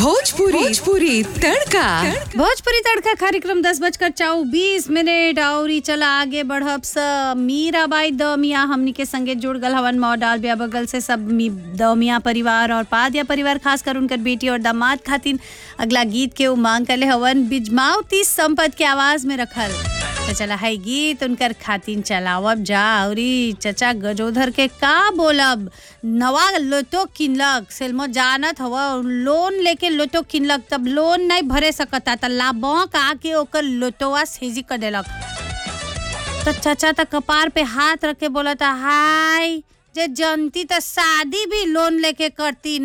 भोजपुरी भोजपुरी तड़का भोजपुरी तड़का कार्यक्रम दस बजकर चौबीस मिनट और ई चला आगे बढ़ब स मीराबाई दमिया हमनी के संगे जुड़ गल हवन मॉडल बिया बगल से सब मी दमिया परिवार और पादिया परिवार खास कर उनकर बेटी और दामाद खातिन अगला गीत के उमांग करले हवन बिजमावती संपत के आवाज में रखल तो चला है गीत उनकर खातिन चलावब जा औरी चचा गजोधर के का बोलब नवा लोटो किनलक सेलमो जानत हवा लोन लेके लोटो किनलक तब लोन नहीं भरे सकता त लाभों का आके ओकर लोटोवा सेजी कर देलक तो चचा त कपार पे हाथ रख के बोला था हाय जे जनती त शादी भी लोन लेके करती